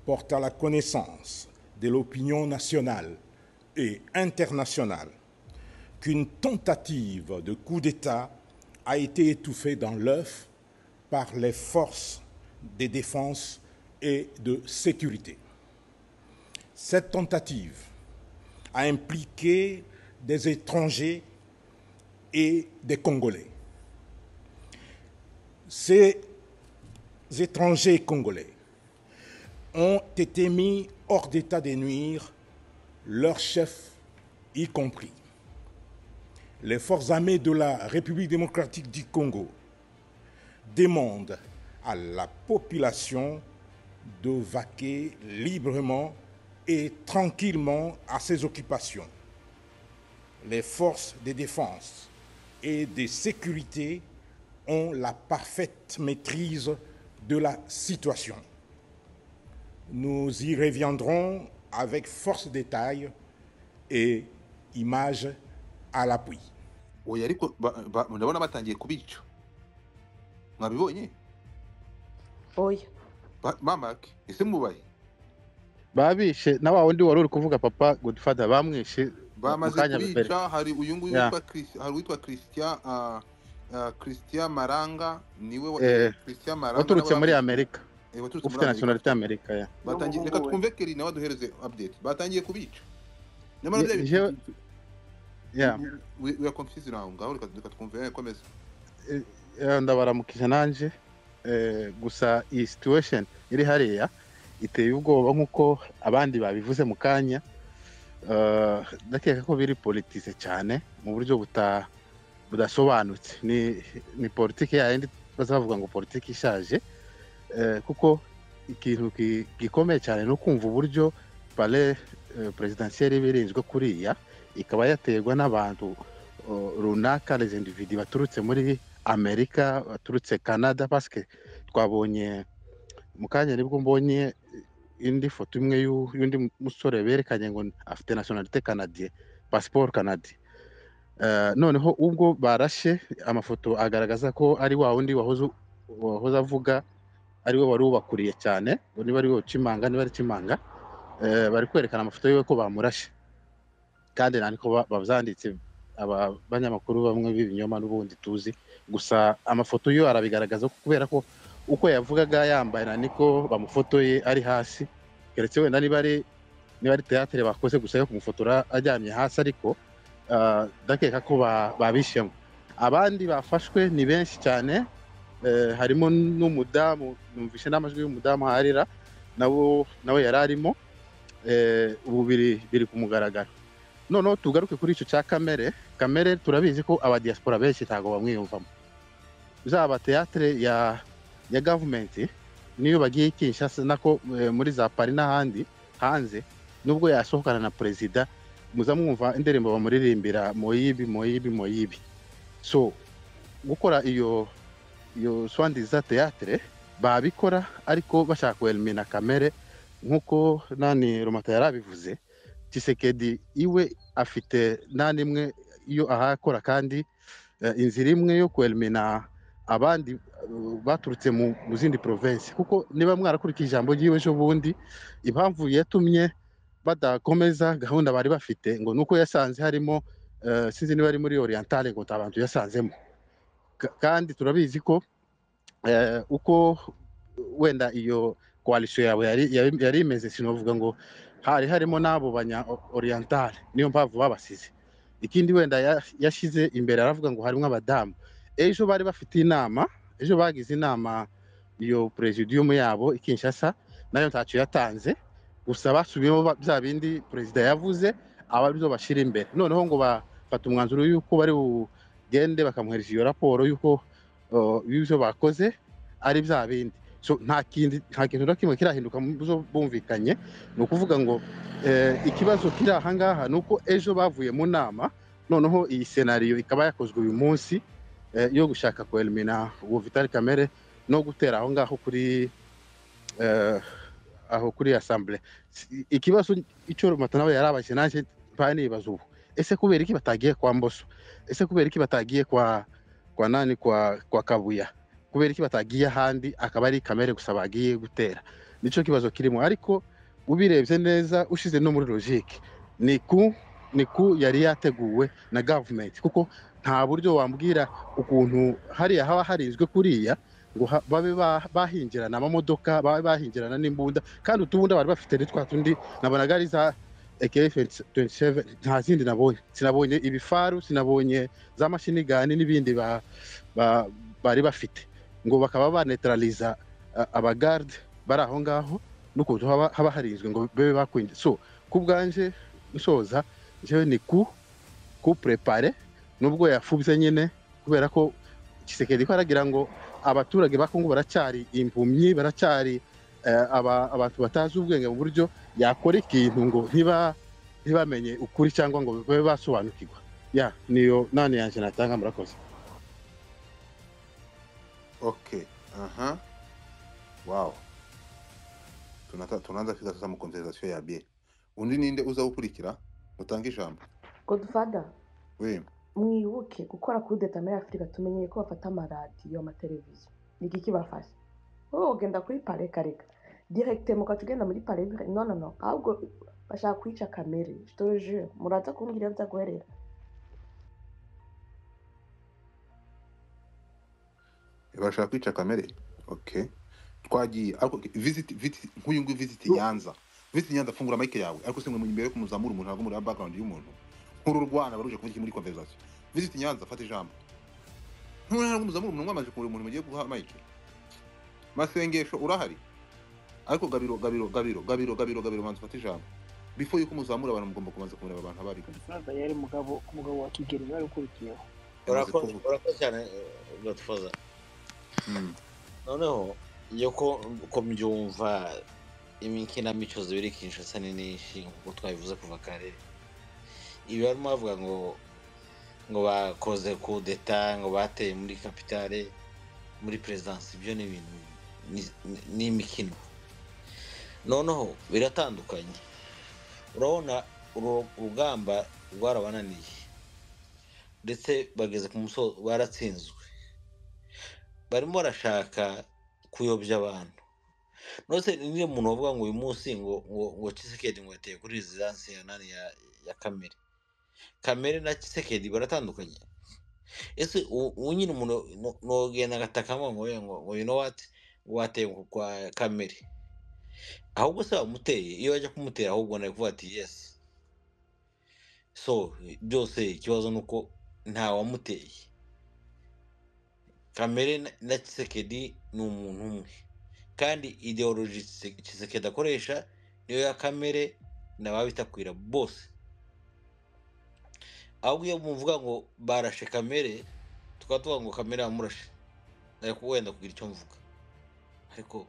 porte à la connaissance de l'opinion nationale et internationale qu'une tentative de coup d'État a été étouffée dans l'œuf par les forces de défense et de sécurité. Cette tentative a impliqué des étrangers et des Congolais. Ces étrangers congolais ont été mis hors d'état de nuire, leurs chefs y compris. Les forces armées de la République démocratique du Congo demandent à la population de vaquer librement et tranquillement à ses occupations. Les forces de défense et de sécurité ont la parfaite maîtrise de la situation. Nous y reviendrons avec force détail et images à l'appui. oya ariko ba- ba- ndabona batangiye kubica mwabibonye oya Ba- mamake ese mubaye babishe na wa wundi wari uri kuvuga papa godfather bamwishe bamaze Mu kanya kubica hari uyu nguyu Ya. witwa Chris- hari uwitwa christian ah, ah, christian maranga niwe wa- Eh, christian maranga waturutse nawe muri bamwishe. amerika Eh, waturutse muri ufite amerika nationality y'amerika ya batangiye reka N'umuhungu we. twumve keri nawe aduhereze update batangiye kubica nyamara Je- je- ya bya confuse aho ngaho reka reka twumve eh, komeza Eh, ndabaramukije nanje Eh, gusa iyi situation iri hariya iteye ubwoba nk'uko abandi babivuze mu kanya Eh, ndakeka ko biri politise cyane mu buryo buta budasobanutse ni ni politiki yayindi baza bavuga ngo politiki ishaje Eh, kuko ikintu gi- gikomeye cyane ni ukumva uburyo pale perezidansiyeri iba irinzwe kuriya ikaba yaterwa n'abantu eh, runaka les individi baturutse muri amerika baturutse canada paske twabonye mu kanya nibwo mbonye indi foto imwe y'u- y'undi musore berekanye ngo afite nationalité canadien passport canadien Eh, noneho ubwo barashe amafoto agaragaza ko ari wa wundi wahoze wahoze avuga ari we wari ubakuriye cyane ngo niba ari we ucimanga niba ari cimanga eh, bari kwerekana amafoto yiwe ko bamurashe kandi nandiko babyanditse aba banyamakuru bamwe b'ibinyoma n'ubundi tuzi gusa amafoto yo arabigaragaza ko kubera ko uko yavugaga yambaye na niko bamufotoye ari hasi keretse wenda niba ari niba ari teatere bakoze gusa yo kumufotora aryamye hasi ariko ah, ndakeka ko ba- babishemo abandi bafashwe ni benshi cyane eh, harimo n'umudamu numvishe n'amajwi y'umudamu harira nabo nawe yari arimo eh, ubu biri biri ku mugaragaro noneho tugaruke kuri icyo cya kamere kamere turabizi ko abadiaspora benshi ntabwo bamwiyumvamo zaba teatere ya ya gavumenti niyo bagiye kinshasa nako eh, muri za pari n'ahandi hanze nubwo yasohokana na perezida muza mwumva indirimbo bamuririmbira moyibi moyibi moyibi so gukora iyo iyo swandiza teatere babikora ariko bashaka kuelimina kamere nk'uko nani romata yarabivuze tisekedi iwe afite nta n'imwe iyo ahakora kandi eh, inzira imwe yo kwelimina abandi eh, baturutse mu mu zindi provinsi kuko niba mwarakurikiye ijambo ry'iwe ejo bundi impamvu yatumye badakomeza gahunda bari bafite ngo ni uko yasanze harimo eh, sinzi niba ari muri orientale ngo nta bantu yasanzemo Ka- kandi turabizi ko eh, uko wenda iyo koalisiyo yawe yari yari- yari imeze sinavuga ngo hari harimo n'abo banya orientale niyo mpamvu babasize ikindi wenda ya- yashyize imbere aravuga ngo harimo abadamu ejo bari bafite inama ejo bagize inama iyo presidium yabo i Kinshasa nayo ntacyo yatanze gusa basubiyemo ba- bya bindi perezida yavuze aba arizo bashira imbere noneho ngo bafata umwanzuro y'uko bari bugende bakamuhereza iyo raporo y'uko uh, y'ibyo bakoze ari bya bindi so nta kindi nta kintu na kimwe kirahinduka mu byo bumvikanye ni ukuvuga ngo eh, ikibazo kiri aha ngaha ni uko ejo bavuye mu nama noneho iyi senariyo ikaba yakozwe uyu munsi eh, yo gushaka kwelimina uwo Vital Kamere no gutera aho ngaho kuri eh, aho kuri assemblée Si- ikibazo icyo rumata nawe yarabaje naje banibaza ubu ese kubera iki batagiye kwa Mboso ese kubera iki batagiye kwa kwa nani kwa kwa Kabuya kubera iki batagiye ahandi akaba ari kamere gusa bagiye gutera nicyo kibazo kirimo ariko ubirebye neza ushize no muri logike ni ku ni ku yari yateguwe na gavumenti kuko nta buryo wambwira ukuntu hariya haba harinzwe kuriya ngo ha- babe ba- bahingirana amamodoka babe bahingirana n'imbunda kandi utubunda bari bafite ni twa tundi nabonaga ari za AK27 nta zindi nabonye sinabonye ibifaru sinabonye za mashini gani n'ibindi ba- ba- bari bafite ngo bakaba banetaraliza a- abagarde bari aho ngaho n'ukuntu haba haba harinzwe ngo babe bakwinjira so ku bwanje nsoza njyewe ni ku ku prepare nubwo yafubye nyine kubera ko Kisekedi ko aragira ngo abaturage ba Kongo baracyari impumyi baracyari eh, aba- abantu batazi ubwenge mu buryo yakora ikintu ngo ntiba ntibamenye ukuri cyangwa ngo babe basobanukirwa ya niyo nane yanjye natanga murakoze okay aha wow tunaanza tunaanza fika sasa mkonversation ya bie undi ninde uza gukurikira mutange ijambo godfather we mwibuke gukora kudeta muri afurika tumenyeye ko bafata amaradiyo amateleviziyo iki kibafasha wowe ugenda kuri pare kareka direkite mukaca ugenda muri pare bika- no no no ahubwo bashaka kwica kamere je muraza kumbwira iyo byaguherera bashaka kwica kamere okay twagiye ariko visit visit nk'uyu nguyu visit nyanza visit nyanza fungura mike yawe ariko se mwe muri imbere kumuzamura umuntu ntabwo muri background y'umuntu nkuru rwana baruje kuvuga iki muri conversation visit nyanza fata ijambo ntabwo muzamura umuntu mwamaze kureba umuntu mugiye guha mike masengesho urahari ariko gabiro gabiro gabiro gabiro gabiro gabiro manza fata ijambo before yuko muzamura abantu mugomba kubanza kumureba abantu abari Godfather yari umugabo umugabo wa Kigeli wari ukurikiyeho yamaze urakoze kuvuga urakoze cyane godfather Mm. noneho iyo ko ko mbyumva imikinamico zibiri kinshasa ni nyinshi nk'uko twabivuze kuva kare ibi barimo bavuga ngo ngo bakoze kudeta ngo bateye muri kapitale muri perezidansi ibyo ni ibintu ni- ni- ni imikino noneho biratandukanye urabona uru rugamba rwarabananiye ndetse bageze ku musozo baratsinzwe barimo barashaka kuyobya abantu nose niyo muntu bavuga ngo uyu munsi ngo ngo ngo Tshisekedi ngo yateye kuri rezidansi ya nani ya ya kamere kamere na Tshisekedi baratandukanye ese u- uwo nyine umuntu no- nogenda agatakamo ngo oya, ngo ngo you know what ngo wateye ku- kwa kamere ahubwo se wamuteye iyo bajya kumutera ahubwo nawe kuvuga ati yes so byose ikibazo ni uko nta wamuteye kamere na na Tshisekedi ni umuntu umwe kandi ideoloji Tshisek- Tshisekedi akoresha niyo ya kamere n'ababitakwira bose ahubwo iyo muvuga ngo barashe kamere tukaba tuvuga ngo kamere yamurashe ariko wenda kugira icyo mvuga ariko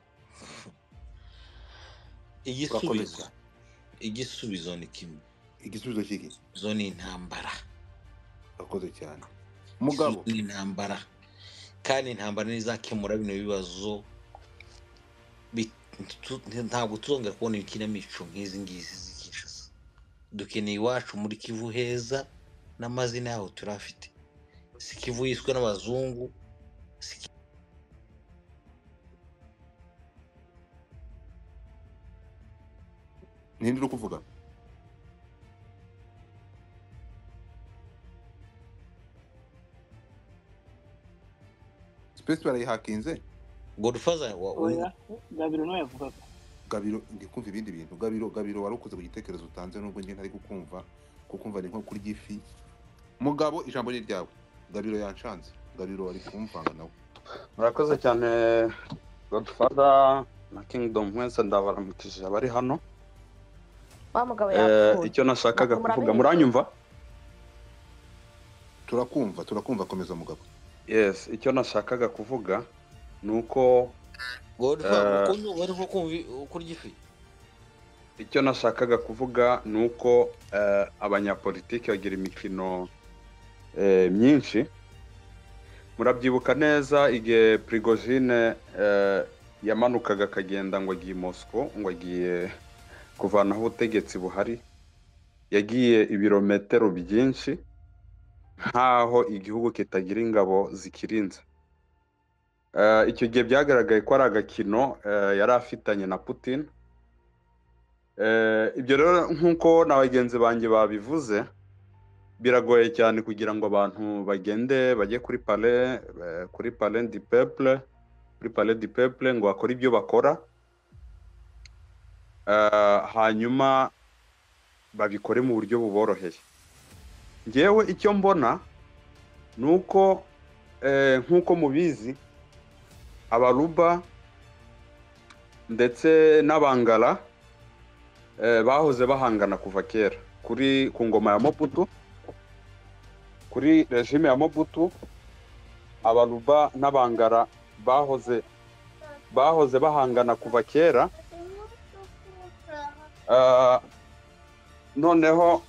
urakoze igisubizo cyane igisubizo ni kimwe igisubizo cy'iki izo ni intambara urakoze cyane igisubizo mugabo ni intambara kandi intambara ntizakemura bino bibazo bi- tu- ntabwo tuzongera kubona ibikinamico nk'izi ngizi z'ikishasa dukeneye iwacu muri kivu heza n'amazina yaho turafite si kivu yiswe n'abazungu si Ki- ninde uri kuvuga space barayihakinze godfather wa- oya wa- Gabiro nawe yavugaga gabiro ndi kumva ibindi bintu gabiro gabiro wari ukoze ku gitekerezo utanze nubwo njye ntari kukumva kukumva ni nko kurya ifi mugabo ijambo ni ryawe gabiro yanshanze gabiro wari kumvanga nawe murakoze cyane godfada na kingdom mwese ndabaramukije abari hano wa mugabo Eh, yapfuye icyo nashakaga Ntabwo kuvuga muramenye muranyumva turakumva turakumva komeza mugabo yes icyo nashakaga kuvuga ni uko godfather Eh. ukuntu wari nko kumva kurya ifi icyo nashakaga kuvuga ni uko eh, abanyapolitiki bagira imikino eh, myinshi murabyibuka neza igihe prigozine eh, yamanukaga akagenda ngo agiye i mosco ngo agiye kuvanaho ubutegetsi buhari yagiye ibirometero byinshi nk'aho igihugu kitagira ingabo zikirinze Eh, icyo gihe byagaragaye ko ari agakino eh, yari afitanye na putin Eh, ibyo rero nk'uko na bagenzi banjye babivuze biragoye cyane kugira ngo abantu bagende bajye kuri pale eh, kuri pale di peple kuri pale di peple ngo bakore ibyo bakora Eh, hanyuma babikore mu buryo buboroheye ngewe icyo mbona ni uko eh, nk'uko mubizi abaruba ndetse n'abangara eh, bahoze bahangana kuva kera kuri ku ngoma ya mobutu kuri regime ya mobutu abaruba n'abangara bahoze bahoze bahangana kuva kera Eh, noneho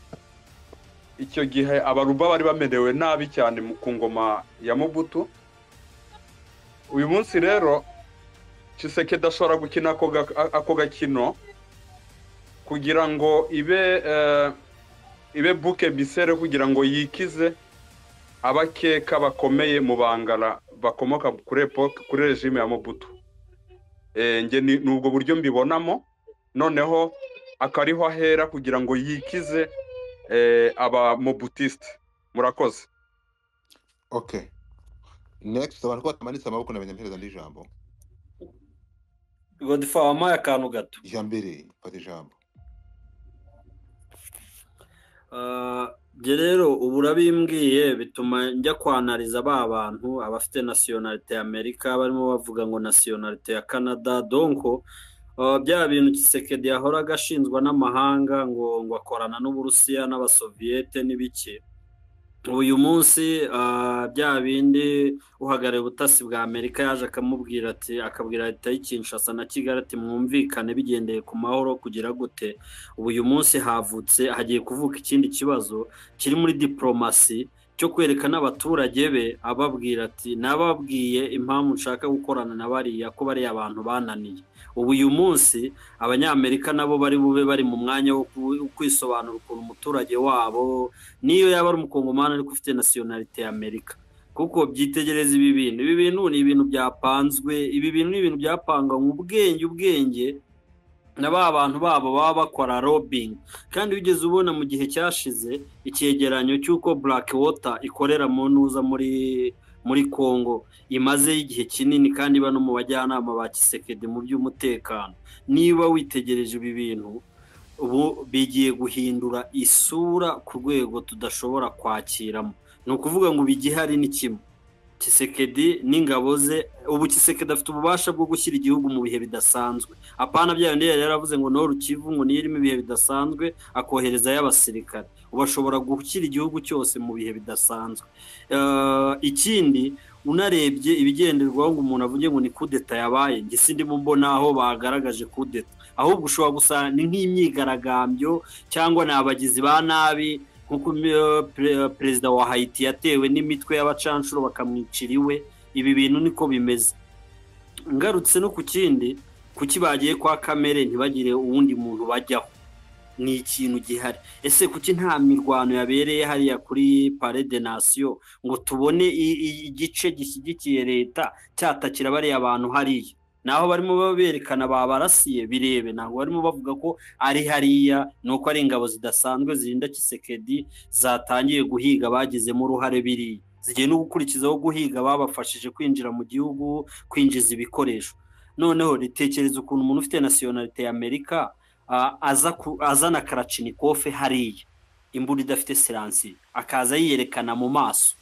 icyo gihe abaruba bari bamerewe nabi cyane mu- ku ngoma ya mobutu uyu munsi rero Tshisekedi ashobora gukina ako ga- ako gakino kugira ngo ibe eh, ibe buke bisere kugira ngo yikize abakeka bakomeye mu bangara bakomoka kuri epoke kuri regime ya mobutu Eh, nge ni ni ubwo buryo mbibonamo noneho akariho ahera kugira ngo yikize eh, aba mobutisite murakoze okay next abantu ko batamanitse amaboko na banyampereza ndi ijambo godifa wampaye akantu gato ijya mbere fata ijambo Ah, Njye rero ubu urabimbwiye bituma njya kwanariza ba bantu abafite nasiyonalite ya amerika barimo bavuga ngo nasiyonalite ya canada donko ah, bya bintu kisekedi yahoraga ashinzwa n'amahanga ngo ngo akorana n'uburusiya n'abasoviyete n'ibiki uyu munsi ah, bya bindi uhagarariye ubutasi bwa amerika yaje akamubwira ati akabwira leta y'i Kinshasa na kigali ati mwumvikane bigendeye ku mahoro kugira gute ubu uyu munsi havutse hagiye kuvuka ikindi kibazo kiri muri diporomasi cyo kwerekana abaturage be ababwira ati nababwiye impamvu nshaka gukorana na bariya ko bariya abantu bananiye ubu uyu munsi abanyamerika nabo bari bube bari mu mwanya wo ku- kwisobanura ukuntu umuturage wabo niyo yaba ari umukongomani ariko ufite nasiyonalite ya amerika kuko byitegereza ibi bintu ibi bintu ni ibintu byapanzwe ibi bintu ni ibintu byapanganywe ubwenge ubwenge na ba bantu babo baba bakora robingi kandi wigeze ubona mu gihe cyashize icyegeranyo cy'uko black water ikorera mu ntuza muri muri congo imaze igihe kinini kandi iba no mu bajyanama ba kisekedi mu by'umutekano niba witegereje ibi bintu ubu bigiye guhindura isura ku rwego tudashobora kwakiramo ni ukuvuga ngo ibigihari ni kimwe kisekedi n'ingabo ze ubu kisekedi afite ububasha bwo gushyira igihugu mu bihe bidasanzwe apana bya bindi yari yaravuze ngo no rukivu ngo niyo irimo ibihe bidasanzwe akoherezayo abasirikare ubu ashobora gushyira igihugu cyose mu bihe bidasanzwe Eh, ikindi unarebye ibigenderwaho ngo umuntu avuge ngo ni kudeta yabaye njye sindimo mbona aho bagaragaje kudeta ahubwo ushobora gusa ni nk'imyigaragambyo cyangwa ni abagizi ba nabi nk'uko eh, pre- perezida wa hayiti yatewe n'imitwe y'abacanshuro bakamwicira iwe ibi bintu niko bimeze ngarutse no ku kindi kuki bagiye kwa kamere ntibagire uwundi muntu bajyaho ni ikintu gihari ese kuki nta mirwano yabereye hariya kuri pare de nasiyo ngo tubone i- i- igice gishyigikiye leta cyatakira bariya bantu hariya naho barimo berekana babarasiye birebe ntabwo barimo bavuga ko ari hariya ni uko ari ingabo zidasanzwe zirinda kisekedi zatangiye guhiga bagizemo uruhare biriya zigiye no gukurikizaho guhiga babafashije kwinjira mu gihugu kwinjiza ibikoresho noneho ritekereza ukuntu umuntu ufite nasiyonalite ya amerika ah, aza ku- azana karacinikofe hariya imbunda idafite siransi akaza yiyerekana mu maso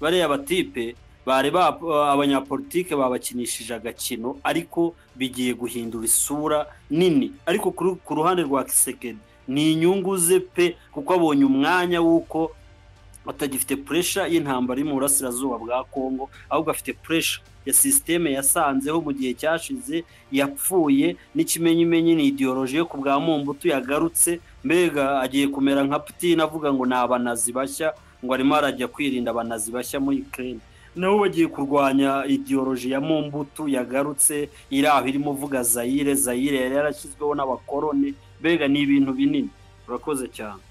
bariya batipe bari ba abanyapolitike babakinishije agakino ariko bigiye guhindura isura nini ariko kuri- ku ruhande rwa kisekedi ni inyungu ze pe kuko abonye umwanya w'uko atagifite puresha y'intambara iri mu burasirazuba bwa kongo ahubwo afite puresha ya sisiteme yasanzeho mu gihe cyashize yapfuye n'ikimenyimenyi ni idiyoroji yo ku bwa mumbutu yagarutse mbega agiye kumera nka putin avuga ngo ni abanazi bashya ngo arimo arajya kwirinda abanazi bashya muri ukraine nabo bagiye kurwanya idiyoroji ya mumbutu yagarutse iri aho irimo uvuga zayire zayire yari yarashyizweho n'abakoroni mbega ni ibintu binini urakoze cyane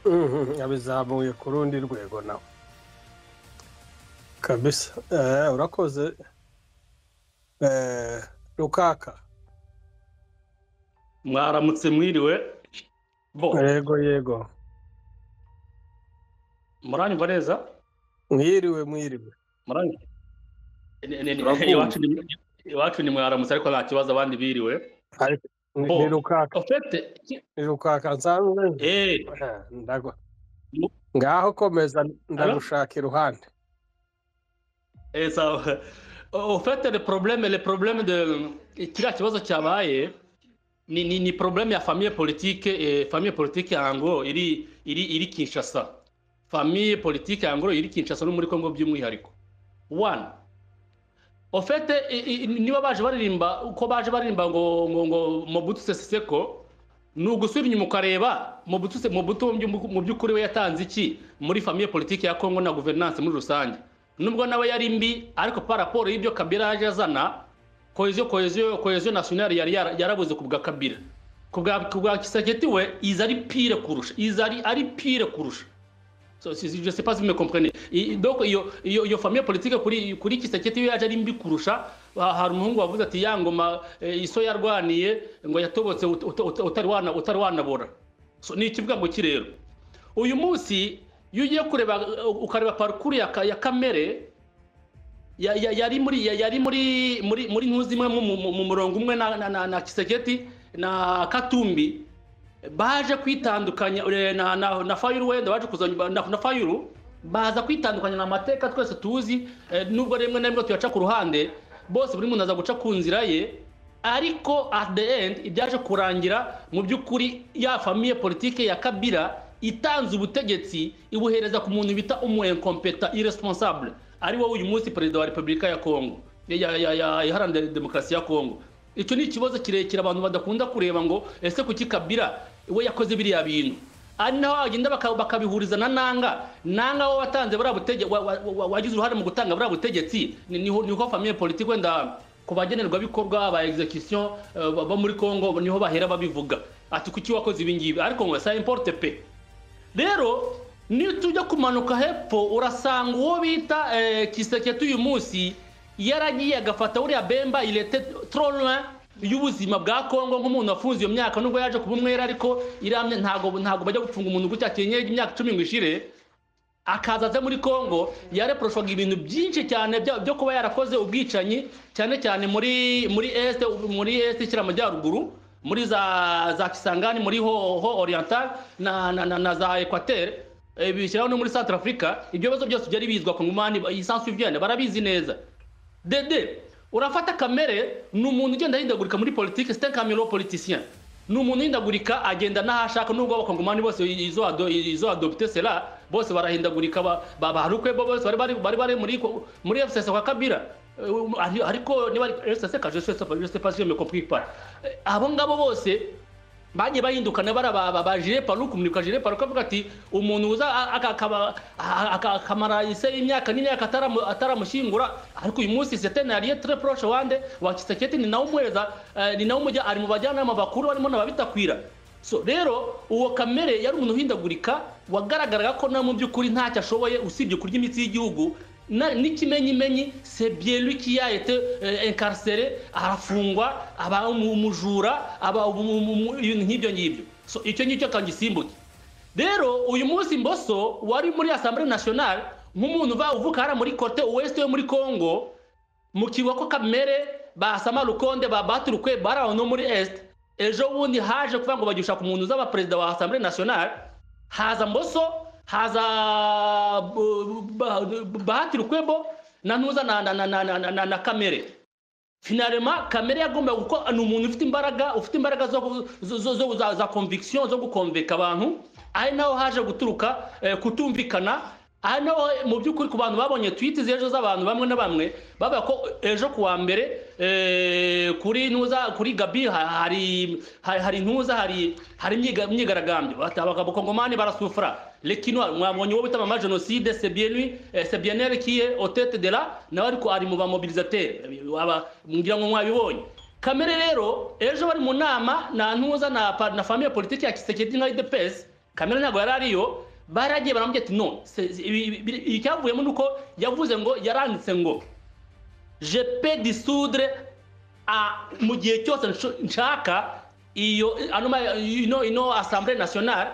Mhm, abizamuye ku rundi rwego nawe kabisa eh, urakoze eh, rukaka mwaramutse mwiriwe bo yego yego muranyumva neza mwiriwe mwiriwe muranyumva Ne- ne- ne- Turakumva. iwacu ni- iwacu ni mwaramutse ariko nta kibazo abandi biriwe Ariko ni- Bo. ni rukaka ofete ni rukaka nsanzwe eh Eh, ndagwa ngaho komeza ndagushaka iruhande eh sawa ofete le problème le problème de kiriya kibazo cyabaye ni ni ni problème ya famille politique eh, famille politique yango iri iri iri Kinshasa famille politique yango iri Kinshasa no muri Kongo by'umwihariko one ofete niba baje baririmba uko baje baririmba ngo ngo ngo Mobutu Sese Seko ni ugusubira inyuma ukareba Mobutu Se- Mobutu mu byu- mu by'ukuri we yatanze iki muri famille politique ya Kongo na gouvernance muri rusange nubwo nawe yari mbi ariko pa raporo y'ibyo kabira yaje azana cohesion cohesion cohesion nationale yari yara- yarabuze ku bwa kabira ku bwa ku bwa Tshisekedi we iza ari pire kurusha iza ari ari pire kurusha So, si- si- je sais pas si vous me comprenez I- donc iyo iyo iyo famille politique kuri kuri Tshisekedi we yaje ari mbi kurusha Ha- hari umuhungu wavuze ati ya ngoma eh, iso yarwaniye ngo yatobotse ut- ut- ut- utari wana utari wanabora so ni ikivuga ngo iki rero uyu munsi iyo ugiye kureba ukareba parikuru ya, ka- ya kamere ya- ya- yari muri ya- yari muri muri muri ntuzi imwe mu- mu- mu murongo umwe na na na, na Kiseketi na Katumbi baje kwitandukanya eh, na na, na Fayulu wenda baje kuzanya na, na Fayulu baza kwitandukanya na mateka twese tuzi eh, nubwo rimwe na rimwe tuyaca ku ruhande bose buri muntu aza guca ku nzira ye ariko at the end ibyaje kurangira mu by'ukuri ya famiye politike ya kabira itanze ubutegetsi ibuhereza ku muntu bita umu incompeta irresponsable ari wowe uyu munsi perezida wa repubulika ya kongo ya- ya- ya- iharanira demokarasi ya kongo icyo ni ikibazo kirekire abantu badakunda kureba ngo ese kuki kabira we yakoze biriya bintu ari naho bagenda baka- bakabihuriza na nanga nanga wo watanze buriya butegetsi wagize uruhare mu gutanga buriya butegetsi ni- niho niho famiye politike wenda ku bagenerwabikorwa ba execution eh, bo muri congo niho bahera babivuga ati kuki wakoze ibingibi ariko ngo sa importe pe rero niyo tujya kumanuka hepfo urasanga uwo bita eh, kiseketi uyu munsi yaragiye agafata buriya bemba irete troin y'ubuzima bwa kongo nk'umuntu wafunze iyo myaka nubwo yaje kuba umwera ariko iramye ntabwo ntabwo bajya gufunga umuntu gutya kenyeje imyaka icumi ngo ishire akaza aza muri congo yareproshwaga ibintu byinshi cyane bya- byo kuba yarakoze ubwicanyi cyane cyane muri muri este muri este ishyira amajyaruguru muri za za kisangani muri ho, ho oriental na, na, na, na za equateur eh, bishyiraho no muri centre africa ibyo bibazo byose byari bizwa ku ngumani isansu vyene barabizi neza dede urafata kamere ni umuntu ugenda ahindagurika muri politiki site kamere politisien ni umuntu uhindagurika agenda n'aho ashaka nubwo abakongomani bose izo ado- izo adopte sera bose barahindagurika ba- ba- barukwe bo bose bari bari bari bari muri ko- muri fcc kwa kabira Eh, um, ari- ariko niba ari fcc kaje je sais pas- je sais pas si je me compris pas Eh, abo ngabo bose bagiye bahindukana bara ba ba- ba jire paru kumurika jire paru kavuga ati umuntu uza a- aka- akaba- a- aka- akamara ise imyaka n'imyaka ataramu- ataramushyingura ariko uyu munsi setene yariye tre proche wande wa kiseketi ni nawe umuhereza eh, ni nawe umujya ari mu bajyanama bakuru barimo n'ababitakwira so rero uwo kamere yari umuntu uhindagurika wagaragaraga ko na mu by'ukuri ntacyo ashoboye usibye kurya imitsi y'igihugu na- n'ikimenyimenyi c'est bien lui qui a été euh, incarcéré arafungwa aba umu- umujura aba umu- umu- umu- ibintu nk'ibyo ngibyo so icyo ngicyo kangisimbuke rero uyu munsi mboso wari muri assemblée nationale nk'umuntu uva uvuka hariya muri cote ouest yo muri congo mu kigo ko kamere ba sama rukonde ba baturukwe bari aho no muri est ejo bundi haje kuvuga ngo bagisha ku muntu uzaba perezida wa assemblée nationale haza mboso haza bu- bu- bu- baturkwebo na ntuza na, na, na, na, na, na, na, na kamere finalema kamere yagomba kuko ni umuntu ufite imbaraga ufite imbaraga zo gu- zo, zo, zo za, za conviction zo gukonveka abantu ari naho haje guturuka eh, kutumvikana ari naho mu by'ukuri ku bantu babonye twiti z'ejo z'abantu bamwe na bamwe bavuga ko ejo ku wa mbere eh, kuri ntuza kuri gabi ha- hari hari, hari ntuza hari hari imyiga- imyigaragambyo Bati abakongomani barasufura lekino mwabonye uwo bita mama jenoside c'est bien lui eh, c'est bien elle qui est au tête de là nawe ariko ari mu bamobilisateur ngira ngo mwabibonye kamere rero ejo bari mu nama na ntuza na, pa- na famille politique ya kisekedi nka idepesi kamere ntabwo yari ariyo baragiye baramubwira ati no se- se- ibi- ibi- ibi- icyavuyemo ni uko yavuze ngo yaranditse ngo je pe disudre a- mu gihe cyose nsho- nshaka iyo ano ma- ino ino assemblée nationale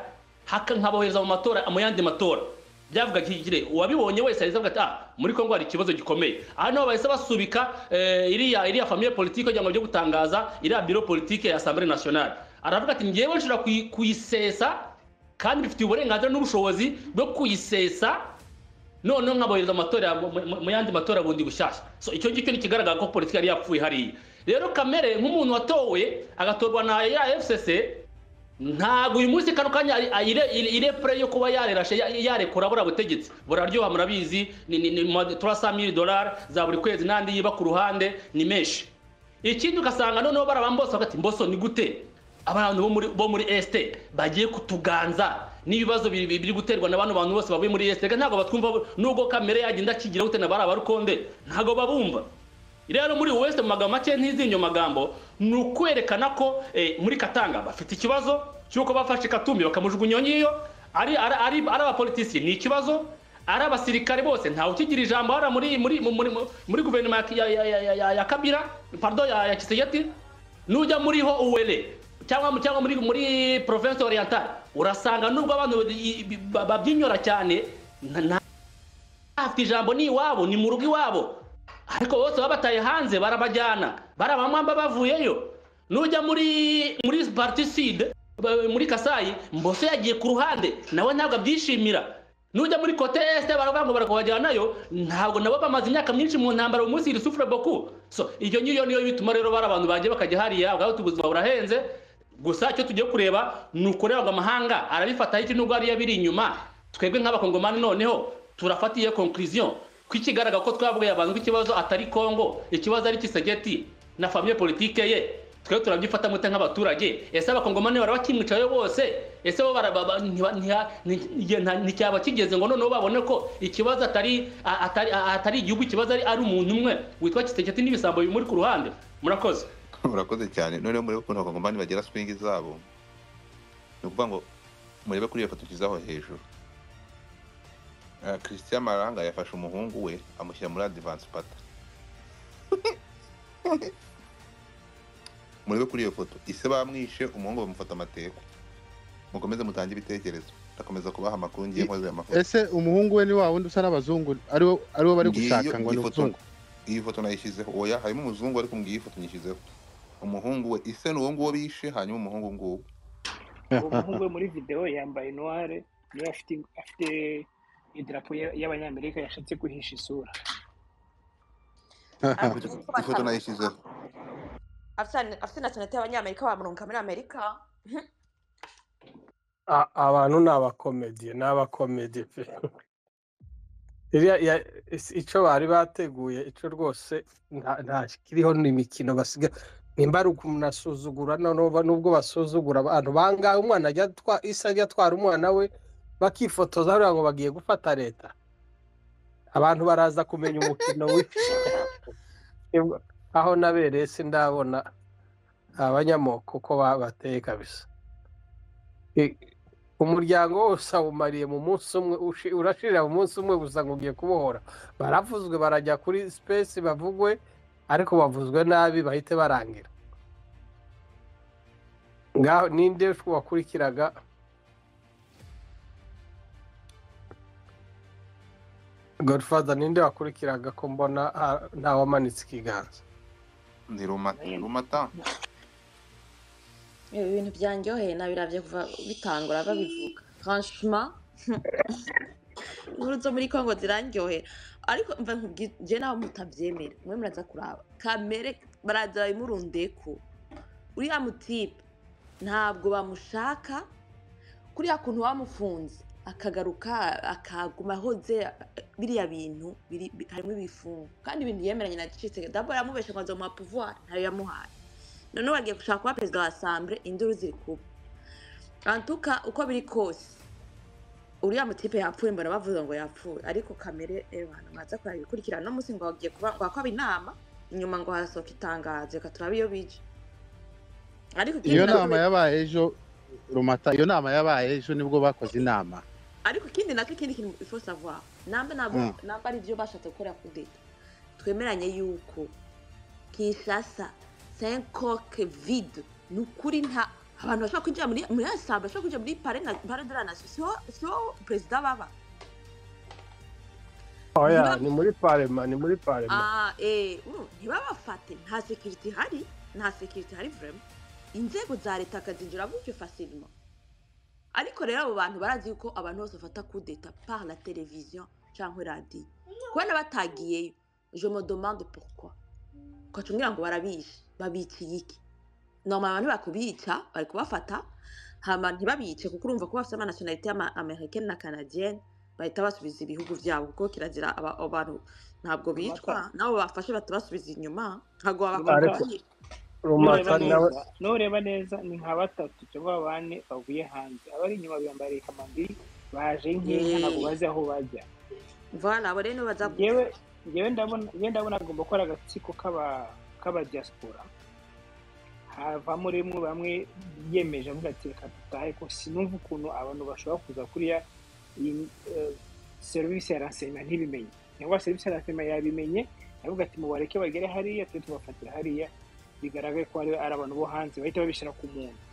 haka nkabohereza mu matora mu yandi matora byavuga kigire uwabibonye wese ahita avuga ati ah muri kongo hari ikibazo gikomeye hano bahise basubika eh, iriya iriya famille politique kugira ngo byo gutangaza iriya biro politike ya assemblée nationale aravuga ati ngewe nshobora kuyi- kuyisesa kandi bifitiye uburenganzira n'ubushobozi bwo kuyisesa noneho nkabohereza amatora mu- mu- mu yandi matora bundi bushyashya so icyo ngicyo ni ikigaragara ko politiki yari yapfuye hariya rero kamere nk'umuntu watowe agatorwa na ya fcc ntabwo uyu munsi kano kanya ari- ayire- ire- irepure yo kuba yarerashe ya- yarekura buriya butegetsi buraryoha murabizi ni ni ni turasa mili dolari za buri kwezi n'andi yiba ku ruhande ni menshi ikindi ugasanga noneho barabamba bose bagati mboso ni gute abantu bo muri bo muri esite bagiye kutuganza n'ibibazo biri biri guterwa na bano bantu bose bavuye muri esite ntabwo batwumva bo- nubwo kamere yagenda akigira gute na bariya barukonde ntabwo babumva rero muri wese mu magambo make ntizinyo magambo ni ukwerekana ko eh, muri katanga bafite ikibazo cy'uko bafashe katumbi bakamujugunya ngiyo ari ari ari ari abapolitisiye ni ikibazo ari abasirikare bose ntawe ukigira ijambo hariya muri muri muri muri- muri guverinoma ya ya ya ya ya, ya kabira pardon ya, ya kisegeti nujya muriho uwele cyangwa cyangwa muri muri province orientale urasanga nubwo abantu i- i- ba- babyinyora cyane nta- nta- afite ijambo ni iwabo ni mu rugo iwabo ariko bose babataye hanze barabajyana barabamwamba bavuyeyo nujya muri muri partiside muri kasayi mbose yagiye ku ruhande nawe ntabwo abyishimira nujya muri kote esite baravuga ngo barakubajyanayo ntabwo nabo bamaze imyaka myinshi mu ntambara uyu munsi iri sufure boku so iyo ngiyo niyo bituma rero bari abantu bagiye bakajya hariya bwaba ubuzima burahenze gusa icyo tugiye kureba ni ukureba ngo amahanga arabifataho iki nubwo ariyo biri inyuma twebwe nk'abakongomani noneho turafata iyo conclusion ko ikigaragara ko twavugaye abantu ko ikibazo atari kongo ikibazo ari kisegeti na famiye politike ye twebwe turabyifata mute nk'abaturage ese abakongomani bara bakimwicaye bose ese bo bara- ba- ba- ntiba- ntiha- ni- ni- nta- nticyaba kigeze ngo noneho babone ko ikibazo atari a- atari a- atari igihugu ikibazo ari ari umuntu umwe witwa kisegeti n'ibisambo bimuri ku ruhande murakoze murakoze cyane noneho murebe ukuntu abakongomani bagira swingi zabo ni ukuvuga ngo murebe kuri iyo foto tugizaho hejuru Ah, christian maranga yafashe umuhungu we amushyira muri advance pata murebe kuri iyo foto ise bamwishe umuhungu bamufata amateko mukomeze mutange ibitekerezo ndakomeza kubaha amakuru ngiye nkoze aya mafoto ese umuhungu we ni wa wundi usa n'abazungu ariwo ariwo bari Ngiyo gushaka ngo ni ifoto- umuzungu iyi foto nayishyizeho oya harimo umuzungu ariko ngiyi foto nyishyizeho umuhungu we ise ni uwo nguwo bishe hanyuma umuhungu nguwo uwo muhungu we muri videwo yambaye noire niwe afite afite idarapo ya- y'abanyamerika yashatse guhisha isura ifoto nayishyizeho afite afite nationalite y'abanyamerika bamurunga muri amerika A- abantu ni abakomediye ni abakomediye pe Iriya- ya- is- icyo bari bateguye icyo rwose nta- nta kiriho ni imikino basiga nimba ari ukunasuzugura nubwo basuzugura abantu bangahe umwana ajya atwa- isa ajya atwara umwana we bakifotoza hariya ngo bagiye gufata leta abantu baraza kumenya umukino w'ifungwa aho nabereye si ndabona abanyamoko uko ba- bateye kabisa I- umuryango wose awumariye mu munsi umwe ushi- urashirira mu munsi umwe gusa ngo ugiye kubohora baravuzwe barajya kuri sipesi bavugwe ariko bavuzwe nabi bahite barangira ngaho ninde wakurikiraga godfather ninde wakurikiraga ko mbona ah, ntawamanitse ikiganza ni rumata rumata ibi bintu byanjyoheye nabirabye kuva bitangura babivuga franchima inkuru zo muri congo zirandyohera ariko mva nkubwi- je nawe mutabyemera mwe muraza kuraba kamere baraza babimurundeko uriya mutipe ntabwo bamushaka kuriya kuntu bamufunze akagaruka akaguma ahoze biriya bintu biri- bi- harimo ibifungo kandi ibintu yemeranye na gicitse dabo yaramubesha ngo azomuha pouvoir ntayo yamuhaye noneho bagiye gushaka kuba perezida wa asambure induru ziri kuba antuka uko biri kose uriya mutipe yapfuye mbona bavuze ngo yapfuye ariko kamere rero abantu mwaza kureba ibikurikirana uno munsi ngo bagiye kuba ngo hakwaba inama inyuma ngo hasohoka itangazo reka turabe iyo bije ariko ikindi iyo navuze- nama yabaye ejo rumata iyo nama yabaye ejo nibwo bakoze inama ariko ikindi nacyo ikindi kintu ifo savoir namba ntabwo Mm. namba ari byo bashatse gukora kudeta twemeranye yuko kishasa senkoke vide ni ukuri nta abantu bashobora kwinjira muri muri asamba bashobora kwinjira muri pare na pare de la nation siho siho perezida baba oya ni muri parema ni muri parema Ah, eh, mm, ntibabafate nta sekiriti ihari nta sekiriti ihari vurema inzego za leta akazinjira gutyo fasilima ariko rero abo bantu barazi yuko abantu bose bafata kudeta par la televiziyo cyangwa radiyo kubona batagiyeyo je me demande pourquoi ukaca umbwira ngo barabishe babikiye iki noma abantu bakubica bari kubafata hama ntibabice kuko urumva ko bafite amanasiyonalite y'amerikani na kanadiyeni bahita basubiza ibihugu byabo kuko kirazira aba- abantu ntabwo bicwa nabo bafashe batabasubiza inyuma ntabwo Ariko- wabakomeye rumaka nawe n'ureba neza ni nka batatu cyangwa bane bavuye hanze abari inyuma biyambariye kamambiri baje nk'inka ntabwo Yeee. bazi aho bajya vana abo rero nibo baza yewe yewe ndabona yewe ndabona agomba gukora agatsiko k'aba k'aba diaspora havamo rimwe bamwe biyemeje avuga ati reka dutahe ko sinumva ukuntu abantu bashobora kuza kuriya iyi, eh, serivisi ya ranseyima ntibimenye cyangwa serivisi ya ranseyima yabimenye yavuga ati mubareke bagere hariya tujye tubafatira hariya bigaragare ko ari ari abantu bo hanze bahita babishyira ku muntu